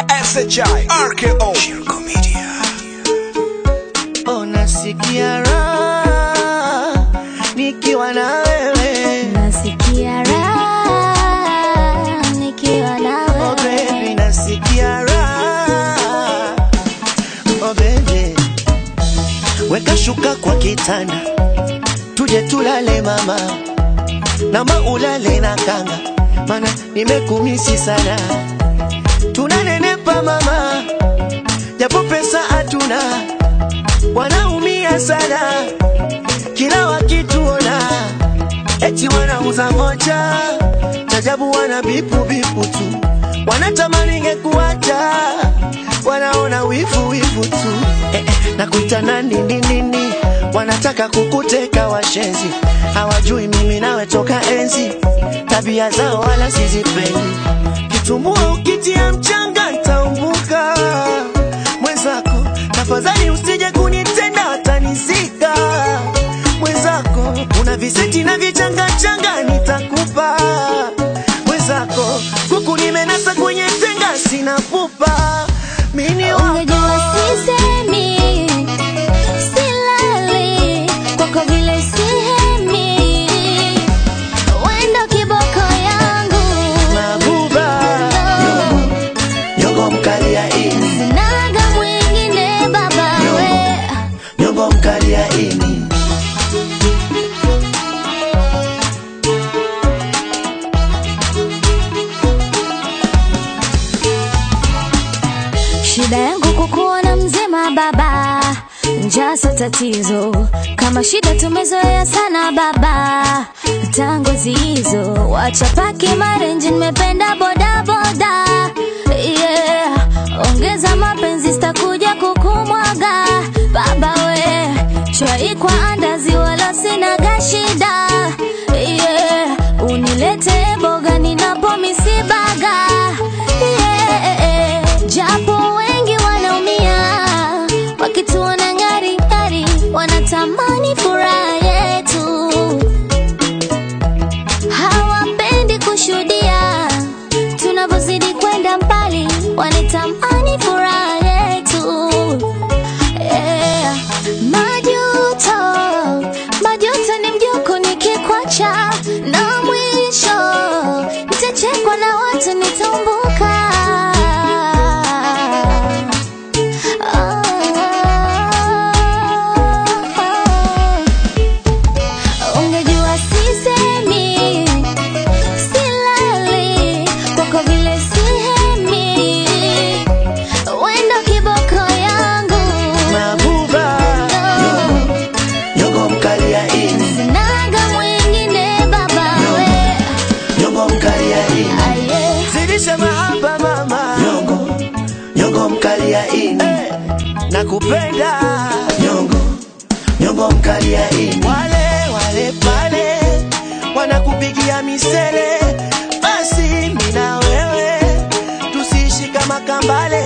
SHI RKO Shirko Media Oh, nasikia raha nikiwa na wewe Nasikia raha nikiwa na oh, wewe. baby, nasikia raha oh, baby. Weka shuka kwa kitanda tuje tulale mama, nama ulale na kanga, mana nimekumisi sana. Tunanenepa mama, japo pesa hatuna, wanaumia sana kila wakituona, eti wanauza moja, tajabu wana bipu bipu tu, wanatamani ngekuacha, wanaona wivu wivu tu eh, eh, na kuita nani nini nini, wanataka kukuteka washenzi, hawajui mimi nawe toka enzi, tabia zao wala sizipendi, kitumbua ukitia mchanga ntaumbuka mwenzako, tafadhali usije kunitenda watanizika mwenzako, una viseti na vichangachanga nitakupa mwenzako, kuku nimenasa kwenye tenga sina pupa mini wako Ungejua sisemi, silali kwako vile sihemi. Wendo kiboko yangu, mabuba nyongo mkali ya ini sinaga mwingine baba we. nyongo mkali ya ini Shida yangu kukuona mzima baba, njaa sio tatizo. Kama shida tumezoea sana baba, tangu hizo wacha paki marenji, nimependa boda boda yeah. Ongeza mapenzi, sitakuja kukumwaga baba we, chai kwa andazi, wala sinaga shida yeah. Unilete boga ninapo misibaga yeah. Japo wengi wanaumia wakituona ngari ngari, wanatamani furaha yetu, hawapendi kushuhudia tunavyozidi kwenda mbali, wanatamani furaha yetu yeah. Majuto, majuto ni mjuku nikikwacha, na mwisho nitachekwa na watu nitambuka. Oh, ungejua sisemi, silali kwako vile sihemi, wendo kiboko yangu mabuba nyongo mkali ya ini Sinaga mwingine baba we nyongo mkali ya ini aye zidisha mahaba mama nyongo nyongo mkali ya ini nakupenda nyongo nyongo mkali ya ini wale wale pale wanakupigia misele basi mina wewe tusiishi kama kambale